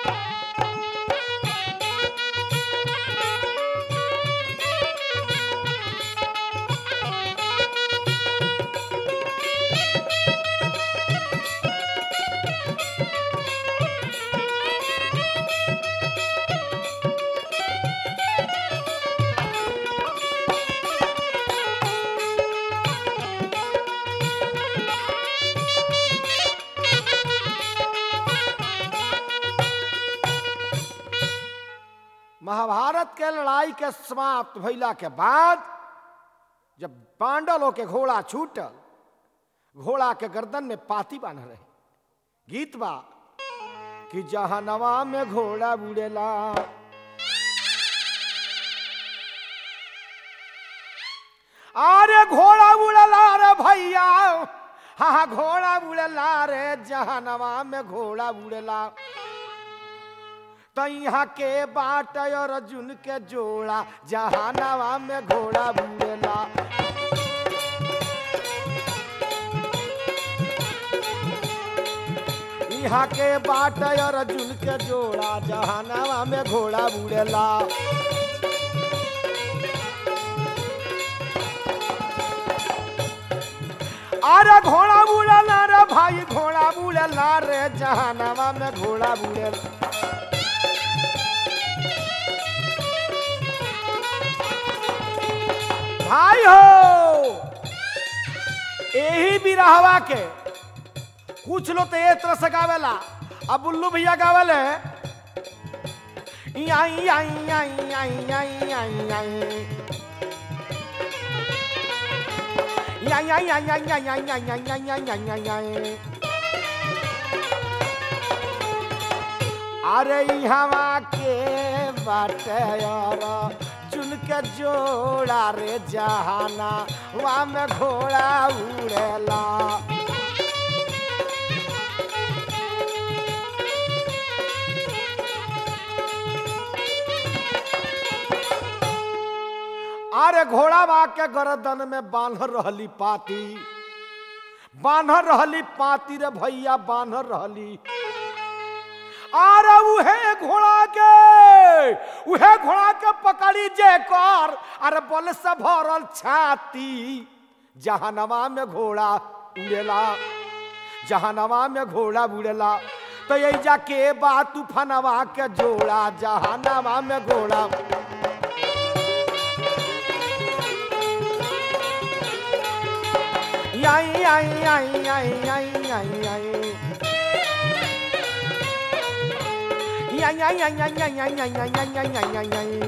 महाभारत के लड़ाई के समाप्त भइला के बाद जब पांडवों के घोड़ा छूटल घोड़ा के गर्दन में पाती बांध रहे गीत बा कि जहनवा में घोड़ा बुड़ेला अरे घोड़ा उड़ला रे भैया हाँ हाँ, घोड़ा उड़ला रे जहनवा में घोड़ा उड़ला तो यहाँ के बाट और अर्जुन के जोड़ा जहानवा में घोड़ा बुड़ेला यहाँ के बाट और अर्जुन के जोड़ा जहानवा में घोड़ा बुड़ेला अरे घोड़ा बुड़ेला रे भाई घोड़ा बुड़ेला रे जहानवा में घोड़ा बुड़ेला भाई हो यही बिरहवा के कुछ लोग तो एक तरह से गावेला अब बुल्लू भैया गावेले आई आई आई आई आई आई आई Yang yang yang yang yang yang yang yang yang yang yang yang yang अरे हवा के बाटे और चुन के जोड़ा रे जहाना वहाँ में घोड़ा उड़ेला अरे घोड़ा बा के गर्दन में बांध रहली पाती बांध रहली पाती रे भैया बांध रहली अरे उहे घोड़ा के उहे घोड़ा के पकड़ी जे कर अरे बल से भरल छाती जहानवा में घोड़ा उड़ेला जहानवा में घोड़ा उड़ेला तो ये जाके बा तूफानवा के जोड़ा जहानवा में घोड़ा आई आई आई आई आई आई आई Yang yang yang yang yang yang yang yang yang yang yang yang yang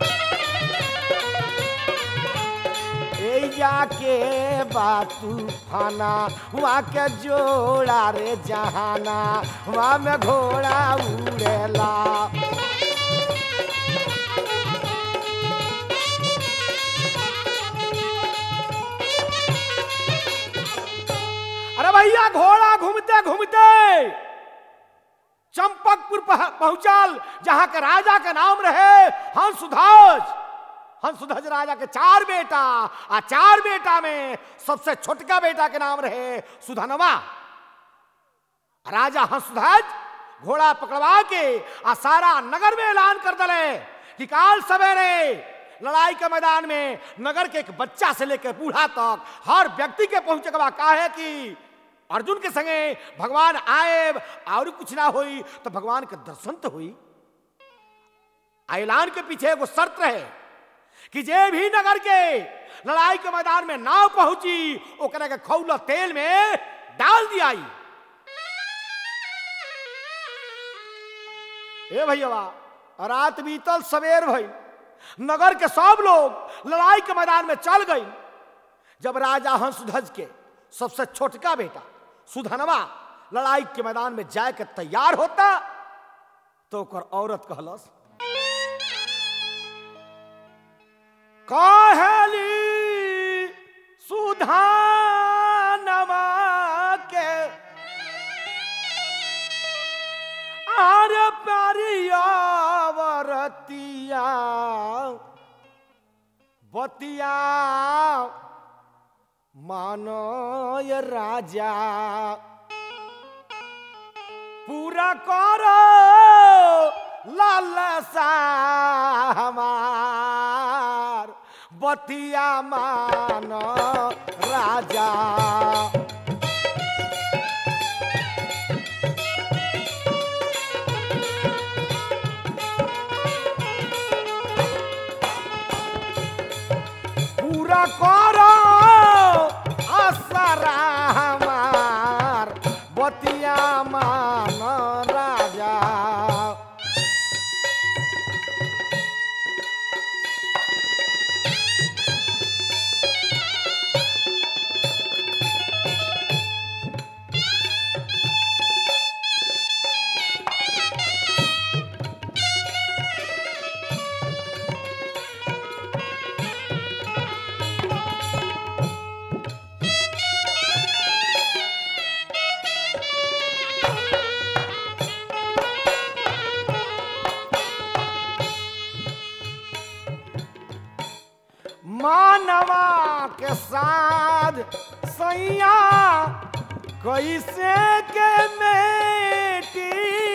ए जाके बातू फाना वहाँ के जोड़ा रे जहाना वहाँ में घोड़ा उड़ेला अरे भैया घोड़ा घूमते घूमते चंपकपुर पह- पहुंचल जहां के राजा का नाम रहे हंसध्वज हंसध्वज राजा के चार बेटा आ चार बेटा में सबसे छोटका बेटा के नाम रहे सुधनवा राजा हंसध्वज घोड़ा पकड़वा के आ सारा नगर में ऐलान कर दले कि काल सवेरे लड़ाई के मैदान में नगर के एक बच्चा से लेकर बूढ़ा तक हर व्यक्ति के पहुंचे के बा काहे कि अर्जुन के संगे भगवान आए और कुछ ना होई तो भगवान के दर्शन तो हुई ऐलान के पीछे एगो शर्त रहे कि जे भी नगर के लड़ाई के मैदान में नाव पहुंची ओकरा के खौला तेल में डाल दिया ए भैया रात बीतल सवेर भई नगर के सब लोग लड़ाई के मैदान में चल गई जब राजा हंसध्वज के सबसे छोटका बेटा सुधनवा लड़ाई के मैदान में जाए के तैयार होता तो ओकर औरत कहलस कहली सुधानवा के आर प्यारिया वरतिया बतिया मानो ये राजा पूरा करो लालसा हमार बतिया मान राजा पूरा करो असरा हमार बतिया मान राजा मानवा के साथ सैया कैसे के मेटी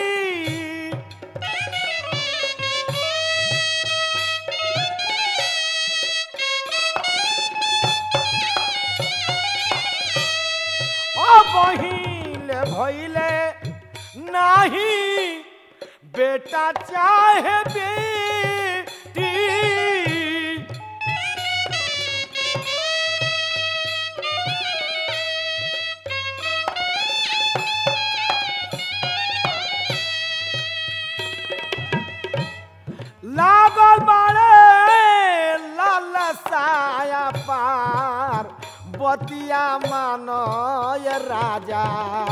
बहिल भैले नाही बेटा चाहे बेटी लागल बाड़े लाल साया पार बतिया मानो ये राजा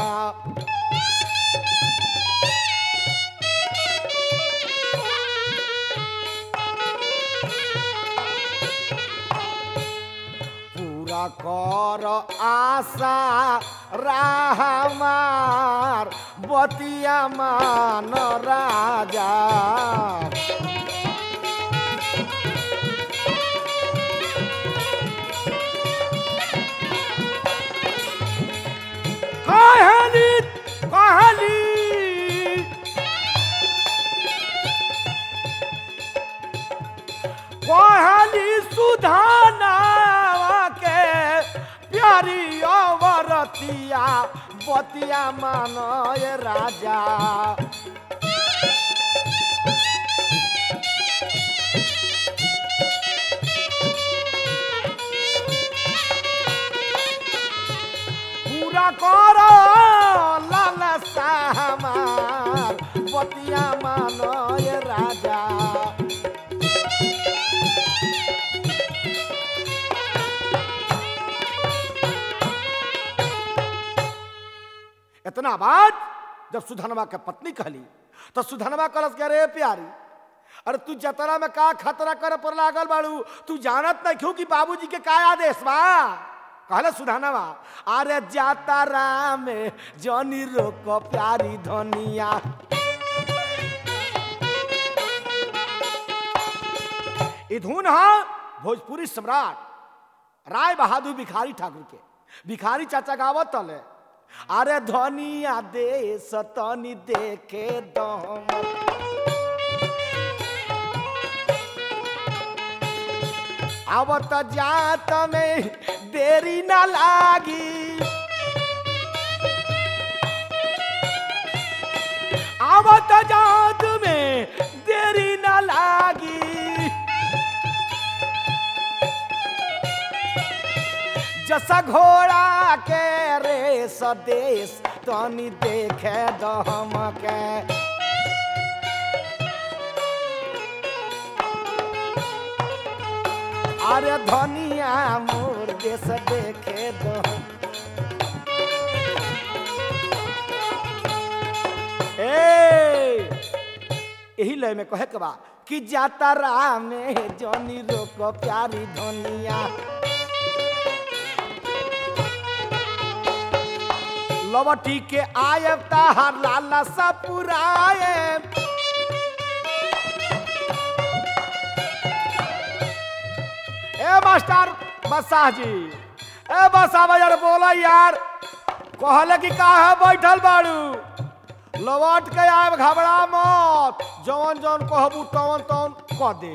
पूरा कर आशा राहमार बतिया मान राजा कहली कहली कहली सुधाना के प्यारी अवरतिया बतिया मानो ये राजा पूरा करो लालसा हमार बतिया मानो ये राजा इतना बात जब सुधनवा के पत्नी कहली तो सुधनवा कलस के रे प्यारी अरे तू जतरा में का खतरा करे पर लागल बाड़ू तू जानत नहीं क्यों कि बाबूजी के का आदेश बा कहले सुधानवा अरे जातरा में जनी रोको प्यारी धनिया ई धुन है भोजपुरी सम्राट राय बहादुर भिखारी ठाकुर के भिखारी चाचा गावत तले अरे धनिया दे सतनी देखे दम आवत जात में देरी न लागी आवत जात में देरी न लागी जसा घोड़ा के रेस देश तनी देखे दम के अरे धनिया मोर देश देखे दम ए यही लय में कहे के बा कि जातरा में जनी रोको प्यारी धनिया लवटी के आयब ताहार लाला सा पुराए ए मास्टर बसाह जी ए बसा बाजार बोला यार कहले कि का है बैठल बाड़ू लौट के आए घबरा मत जवन जवन कहबू तवन तवन कह दे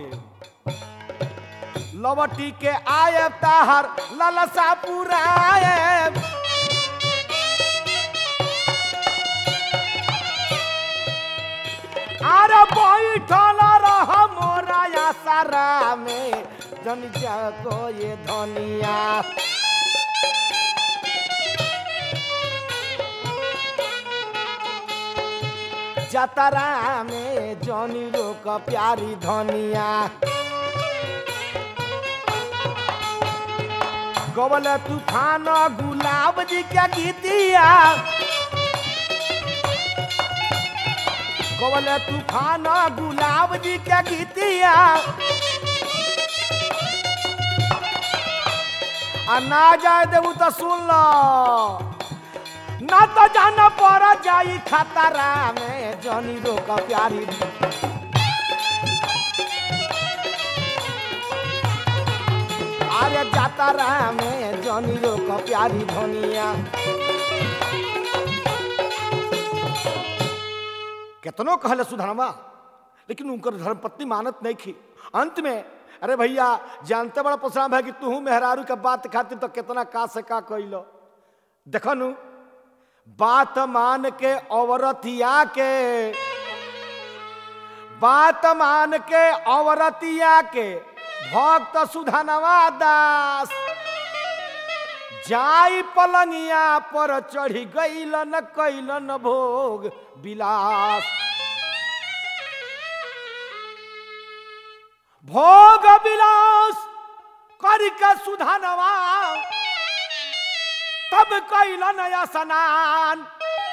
लवटी के आए ताहर ललसा पुराए अरे बैठल रह मोरा आसरा में जन जागो ये धनिया जतरा में जनी रोक प्यारी धनिया गबल तूफान गुलाब जी के गीतिया गबल तूफान गुलाब जी के गीतिया आ ना जाए देबू तो सुन लो ना तो जाना पड़ जाई खतरा में जनी रोक प्यारी अरे जातरा में जनी रोक प्यारी धनिया केतनो कहले सुधरमा लेकिन उनकर धर्मपत्नी मानत नहीं थी अंत में अरे भैया जानते बड़ा पसराम है कि तू मेहरारू के बात खातिर तो कितना का से का कैलो देखनु बात मान के औरतिया के बात मान के औरतिया के भक्त सुधनवा दास जाई पलंगिया पर चढ़ी गईलन कैलन भोग विलास भोग विलास करके सुधनवा तब कैलन स्नान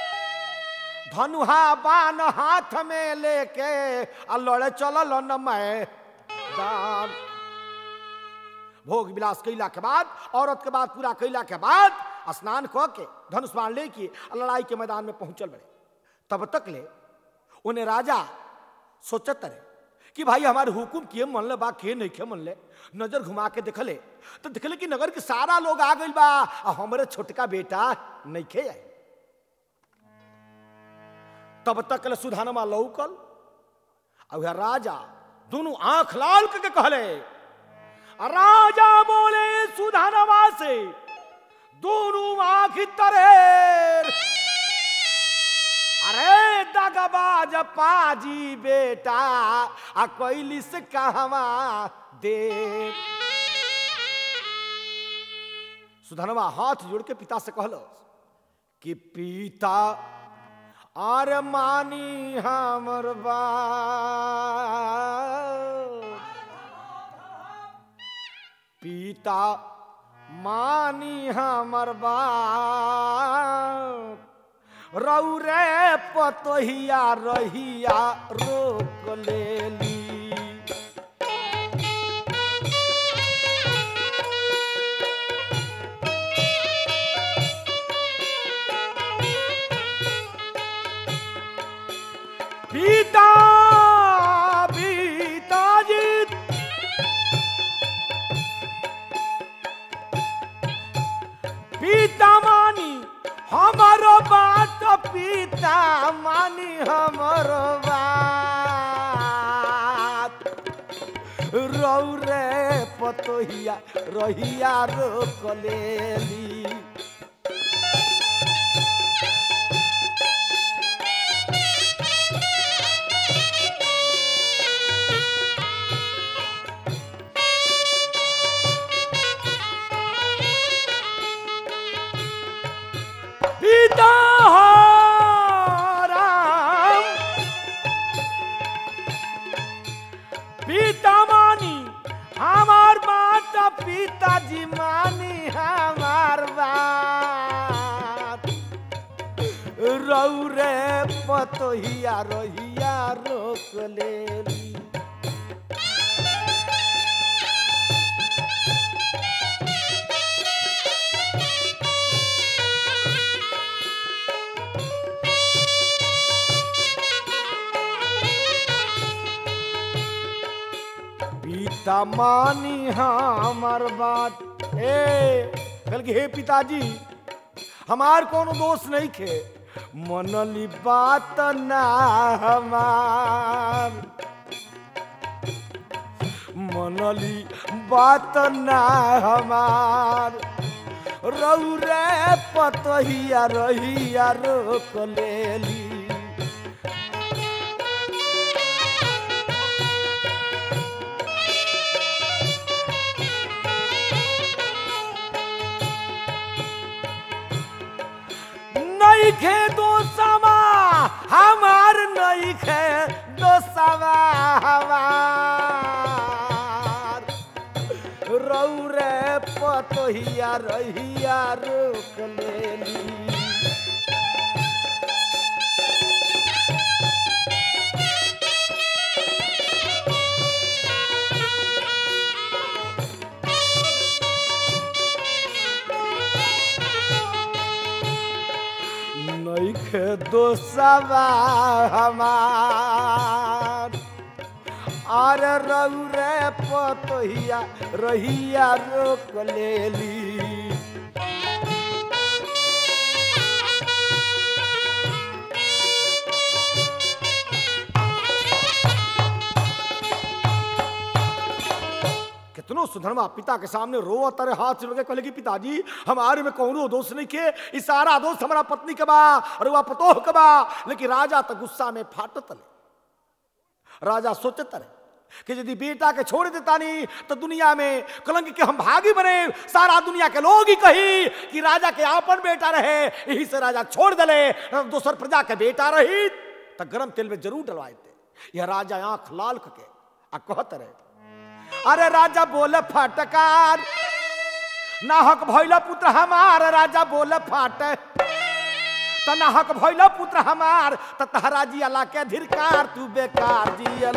धनुहा बान हाथ में लेके आ लड़े चलल न मैदान भोग विलास कैला के बाद औरत के बाद पूरा कैला के बाद स्नान क के धनुष बाण लेके आ लड़ाई के मैदान में पहुंचल बड़े तब तक ले उन्हें राजा सोचत रहे कि भाई हमारे हुकुम किए मन ले बा के नहीं के मन ले नजर घुमा के देखले तो देखले कि नगर के सारा लोग आ गइल बा आ हमरे छोटका बेटा नहीं खे आए तब तक ले सुधानमा लौकल आ वह राजा दोनों आंख लाल करके कहले राजा बोले सुधानमा से दोनों आंख तरे अरे दगबाज पाजी बेटा आ कैली से कहवा दे सुधनवा हाथ जोड़ के पिता से कहलो कि पिता आर मानी हमर बात पिता मानी हमर बात रौरे पतोहिया रहिया रोक लेली पिता पिताजी पिता मानी हमारो बात पिता मानी हमारो बात रौरे पतोहिया रहिया रोक लेली पिता हो राम पिता मानी हमार बात पिताजी मानी हमार बात रौरे पतोहिया रहिया रोक लेली पिता मानी हमार बात ए कल के हे पिताजी हमार कोनो दोष नहीं खे मनली बात ना हमार मनली बात ना हमार रौरे पतहिया रहिया रोक लेली नइखे दोसवा हमार नइखे दोसवा हमार रौरे पतहिया रहिया रोक लेली नइखे दोसवा हमार अरे रौरे पतहिया रहिया रोक लेली कितनो सुधरमा पिता के सामने रो तारे हाथ से लगे कहले कि पिताजी हमारे में कौनो दोष नहीं के ई सारा दोष हमारा पत्नी के बा और वह पतोह के बा लेकिन राजा तो गुस्सा में फाटत ले राजा सोचत रहे कि यदि बेटा के छोड़ देता नहीं तो दुनिया में कलंक के हम भागी बने सारा दुनिया के लोग ही कही कि राजा के आपन बेटा रहे यही से राजा छोड़ दले दोसर प्रजा के बेटा रही तो गरम तेल में जरूर डलवाए थे यह राजा आंख लाल के आ कहत रहे अरे राजा बोले फटकार नाहक भैल पुत्र हमार राजा बोले फाट त नाहक भैल पुत्र हमार त तहरा जी अला के धिरकार तू बेकार जियल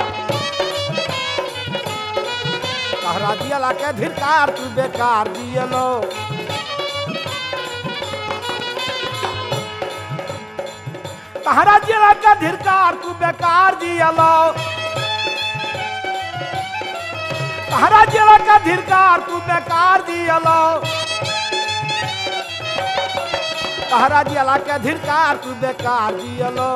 तहरा जी अला के धिरकार तू बेकार जियलो तहरा जी अला के धिरकार तू बेकार जियलो तहरा जिला का धिरकार तू बेकार दियलो तहरा जिला का धिरकार तू बेकार दियलो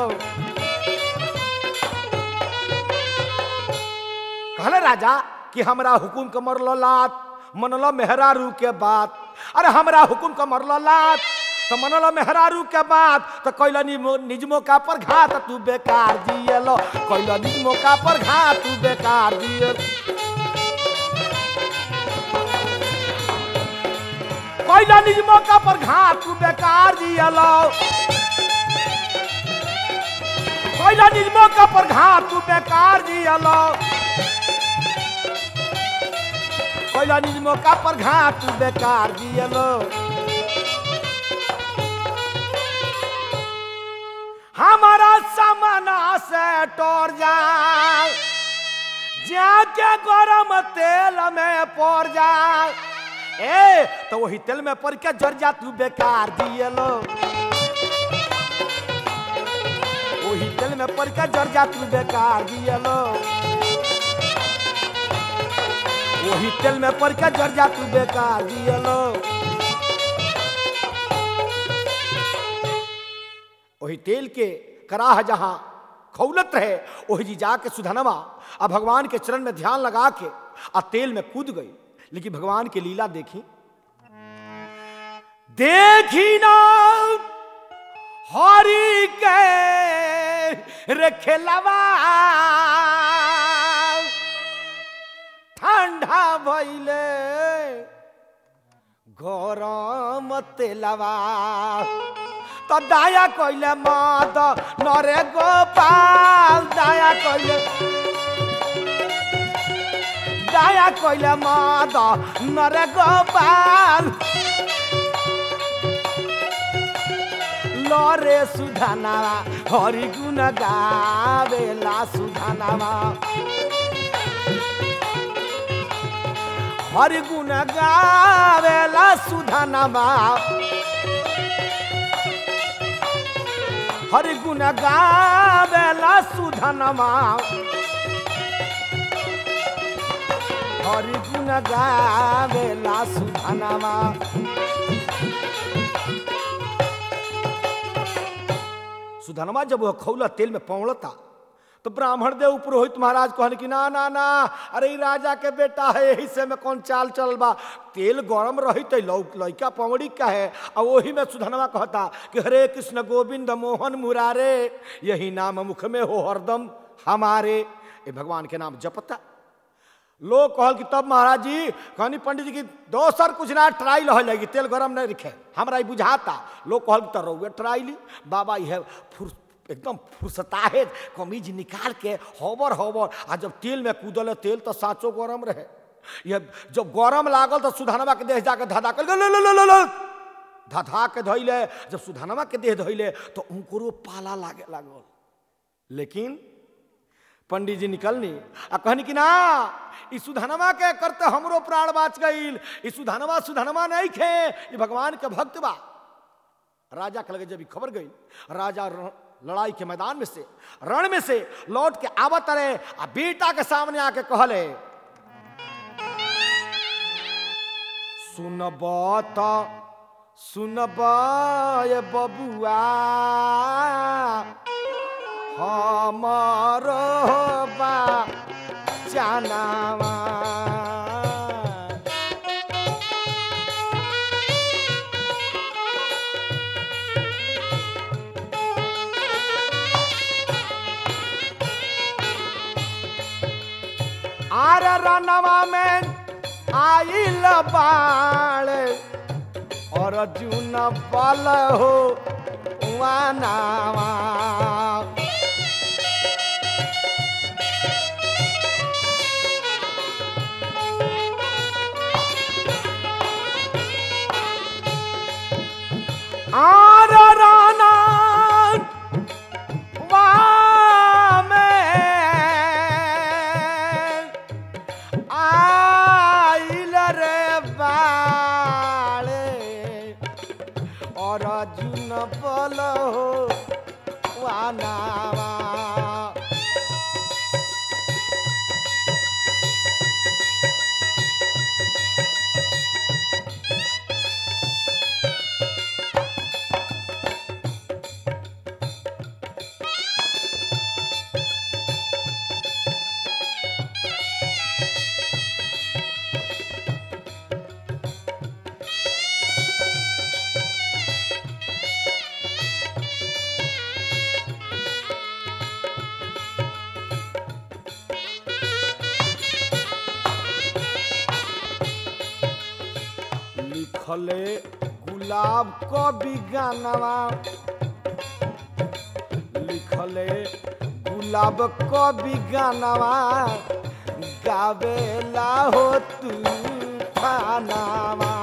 कहले राजा कि हमरा हुकुम के मरलो लात मनलो मेहरारू के बात अरे हमरा हुकुम के मरलो लात तो मनलो मेहरारू के बात तो कैला निज मौका पर घात तू बेकार दियलो कैला निज मौका पर घात तू बेकार दियल कैला निज मौका पर घात तू बेकार दियलो कैला निज मौका पर घात तू बेकार दियलो कैला निज मौका पर घात तू बेकार दियलो हमारा सामना से टोर जा जाके गरम तेल में पड़ जा ए तो वही तेल में पड़ के जर जा तू बेकार दियलो वही तेल में पड़ के जर जा तू बेकार दियलो वही तेल में पड़ के जर जा तू बेकार दियलो वही तेल के कराह जहां खौलत रहे वही जी जाके सुधनवा आ भगवान के चरण में ध्यान लगा के आ तेल में कूद गई लेकिन भगवान की लीला देखी देखी ना हरि के रखेलवा ठंडा भइले गरम तेलवा तो दया कइले माद नरे गोपाल दया कइले दया कइले माद नरे गोपाल लरे सुधानावा हरि गुण गावेला सुधानावा हरि गुण गावेला सुधानावा हरि गुण गावेला सुधनमा हरि गुण गावेला सुधनमा सुधनमा जब वह खौला तेल में पौड़ता तो ब्राह्मण देव पुरोहित महाराज कहन कि ना ना ना अरे ई राजा के बेटा है यही से में कौन चाल चल बा तेल गरम रही तो लौ लौका पौड़ी का है और वही में सुधनवा कहता कि हरे कृष्ण गोविंद मोहन मुरारे यही नाम मुख में हो हरदम हमारे ये भगवान के नाम जपता लोग कहल कि तब महाराज जी कहनी पंडित जी की दोसर कुछ ना ट्राई रह जाएगी तेल गरम नहीं रखे हमरा ई बुझाता लोग कहल कि तो रहुए ट्राई ली बाबा यह फुर एकदम फुर्सताहे कमीज निकाल के होबर होबर आ जब तेल में कूदल तेल तो साँचो गरम रहे यह जब गरम लागल तो सुधानवा के देह जाके धधा कर लो लो लो लो लो धधा के धोइले जब सुधानवा के देह धोइले तो उनको पाला लागे लागल लेकिन पंडित जी निकलनी आ कहनी कि ना ई सुधनवा के करते हमरो प्राण बाच गईल ई सुधनवा सुधनवा नहीं खे ई भगवान के भक्त बा राजा के लगे जब ई खबर गई राजा र- लड़ाई के मैदान में से रण में से लौट के आवत रहे आ बेटा के सामने आके कहले सुनब त सुनब ये बबुआ हमर बा जानवा आर रनवा में आइल बाड़ और अर्जुन बल हो वानावा आर राना वामे आइल रे बाड़े और अर्जुन बल हो वानावा लिखले गुलाब को बिगानवा लिखले गुलाब को बिगानवा गावेला हो तू खानावा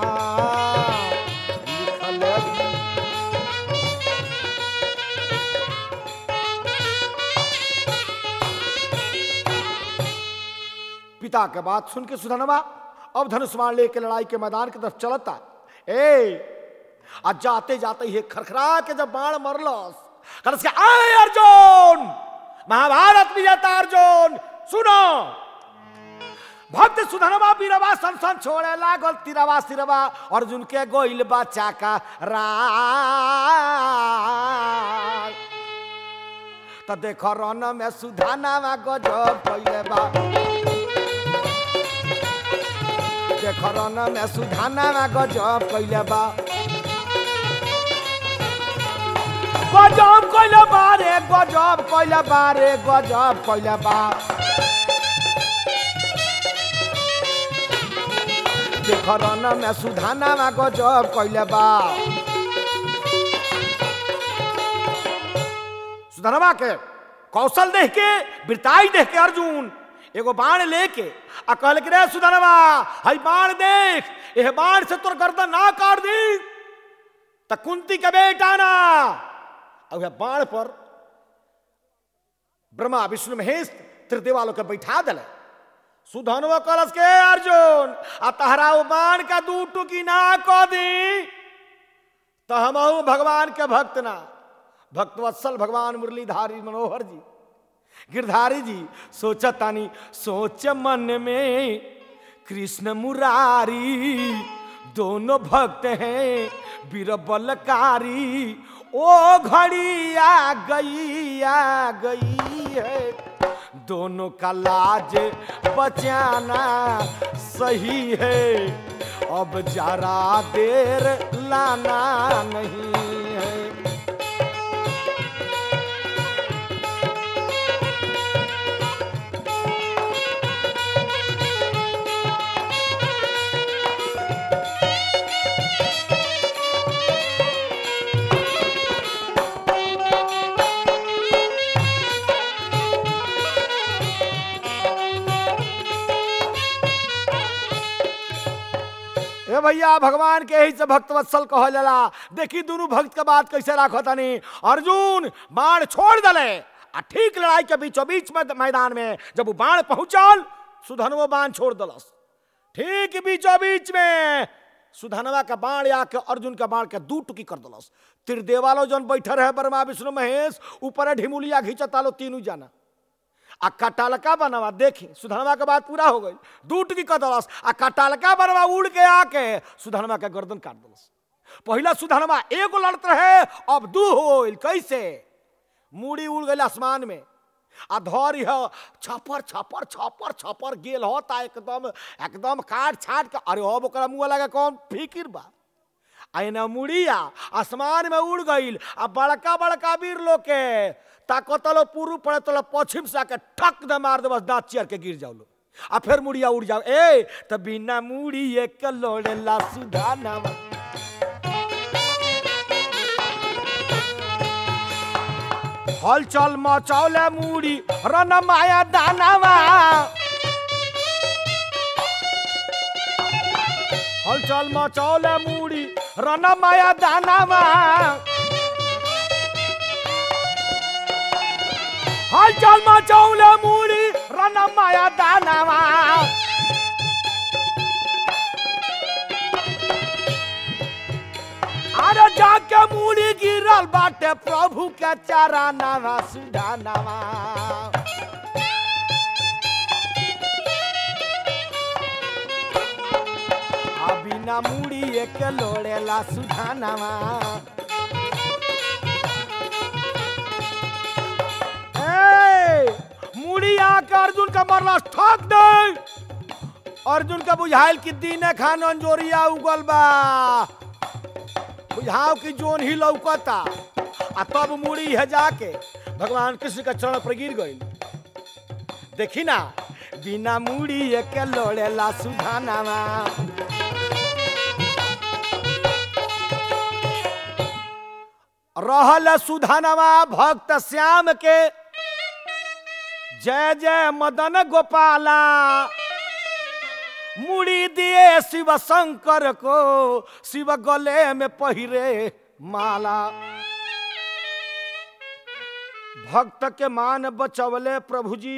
लिखले पिता के बात सुन के सुधनवा अब धनुष बाण लेके लड़ाई के मैदान की तरफ चलता ए आज जाते जाते ही खरखरा के जब बाण मरलस करस के आए अर्जुन महाभारत विजेता अर्जुन सुनो भक्त सुधनवा बीरवा सन सन छोड़े लागल तिरवा सिरवा अर्जुन के गोइल बच्चा का रा तो देखो रन में सुधानावा गजब कइले बा देखो रन में सुधानावा गजब कइले बा गजब कइले बा रे गजब कइले बा रे गजब कइले बा देखो रन में सुधानावा गजब कइले बा सुधनवा के कौशल देख के बिरताई देख के अर्जुन एगो बाण लेके आ कहल कि रे सुधनवा हई बाण देख एह बाण से तोर गर्दन ना काट दी त कुंती के बेटा ना और वह बाण पर ब्रह्मा विष्णु महेश त्रिदेवा लोग के बैठा दिले सुधनवा कलश के अर्जुन आ तहरा वो बाण का दू टुकी ना को दी तो हमहू भगवान के भक्त ना भक्तवत्सल भगवान मुरलीधारी मनोहर जी गिरधारी जी सोचा तानी सोच मन में कृष्ण मुरारी दोनों भक्त हैं बीरबलकारी ओ घड़ी आ गई आ गई है दोनों का लाज बचाना सही है अब जरा देर लाना नहीं है ए भैया भगवान के यही से भक्त वत्सल कहल जाला देखी दोनों भक्त के बात कैसे राखो तनी अर्जुन बाण छोड़ दले आ ठीक लड़ाई के बीचों बीच में मैदान में जब वो बाण पहुंचल सुधनवो बाण छोड़ दलस ठीक बीचों बीच में सुधनवा का बाण आके अर्जुन का बाण के दू टुकी कर दलस त्रिदेवालो जन बैठे रहे ब्रह्मा विष्णु महेश ऊपर ढिमुलिया घिंचता लो तीनों जाना आ कटालका बनवा देखी सुधनवा के बात पूरा हो गई दूट की कदलस आ कटालका बनवा उड़ के आके सुधनवा के गर्दन काट दलस पहला सुधनवा एगो लड़त रहे अब दू हो गइल कैसे मूड़ी उड़ गई आसमान में आ धर यह छपर छपर छपर छपर गेल होता एकदम एकदम काट छाट के अरे अब ओकरा मुंह लगे कौन फिकिर बा आइना मुड़िया आसमान में उड़ गईल आ बड़का बड़का वीर लोग के ताकतलो पूर्व पड़े तलो पश्चिम से आके ठक दे मार दे बस दांत चियर के गिर जाओ लो आ फिर मुड़िया उड़ जाओ ए त बिना मुड़ी एक लोड़े ला सुधा नामा हलचल मचौले मुड़ी रन माया दानावा हलचल मचौले मुड़ी रन माया दानावा हलचल मचौले मुड़ी रन माया दानावा अरे जाके मुड़ी गिरल बाटे प्रभु के चारा नावा सुधा नावा आ बिना मुड़ी एक लोड़ेला सुधा नावा ए, मुड़ी आके अर्जुन का मरला ठोक दे अर्जुन का बुझाइल कि दीने खान अंजोरिया उगल बा बुझाओ कि जोन ही लौकता आ तब मुड़ी है जाके भगवान कृष्ण का चरण पर गिर गई देखी ना बिना मुड़ी एक लोड़ेला सुधानावा रहल सुधानवा भक्त श्याम के जय जय मदन गोपाला मुड़ी दिए शिव शंकर को शिव गले में पहिरे माला भक्त के मान बचवले प्रभु जी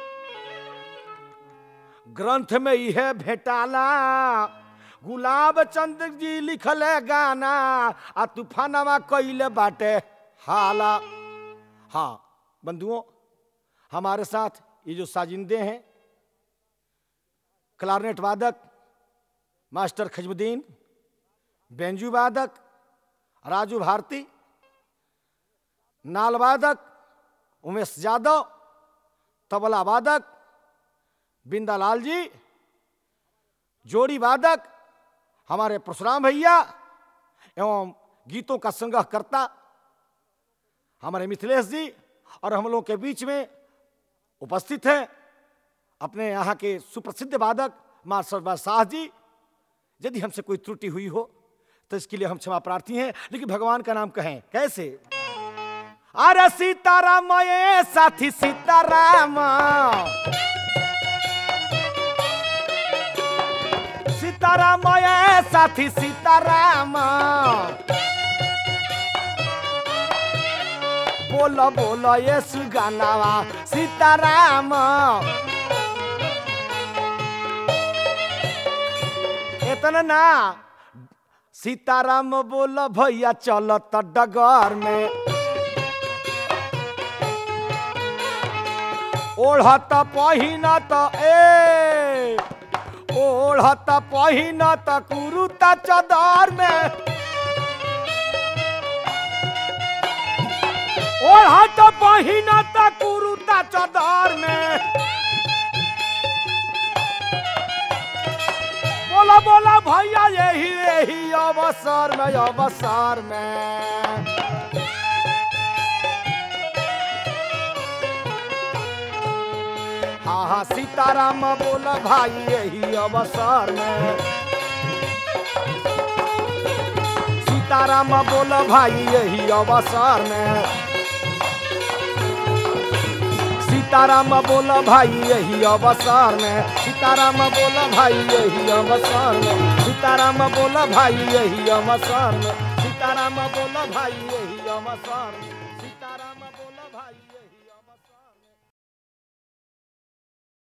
ग्रंथ में यह भेटाला गुलाब चंद जी लिखले गाना आ तूफानवा कैले बाटे हाला हाँ बंधुओं हमारे साथ ये जो साजिंदे हैं क्लारनेट वादक मास्टर खजमुद्दीन बेंजू वादक राजू भारती नाल वादक उमेश यादव तबला वादक बिंदालाल जी जोड़ी वादक हमारे परशुराम भैया एवं गीतों का संग्रह करता हमारे मिथिलेश जी और हम लोग के बीच में उपस्थित है अपने यहाँ के सुप्रसिद्ध वादक मां सरदार शाह जी यदि हमसे कोई त्रुटि हुई हो तो इसके लिए हम क्षमा प्रार्थी हैं लेकिन भगवान का नाम कहें कैसे अरे सीताराम ये साथी सीताराम सीताराम ये साथी सीताराम बोलो बोलो ये सुगानावा सीताराम इतना ना सीताराम बोलो भैया चलो तो डगर में ओढ़त पहिनत ए ओढ़त पहिनत कुरुता चदर में ओढ़ा तो पहिना त कुरुता चदर में बोला बोला भैया यही यही अवसर में अवसर में हाँ हाँ सीताराम बोला भाई यही अवसर में सीताराम बोला भाई यही अवसर में सीताराम बोला भाई यही अवसर में सीताराम बोला भाई यही अवसर में सीताराम बोला भाई यही अवसर में सीताराम बोला भाई यही अवसर में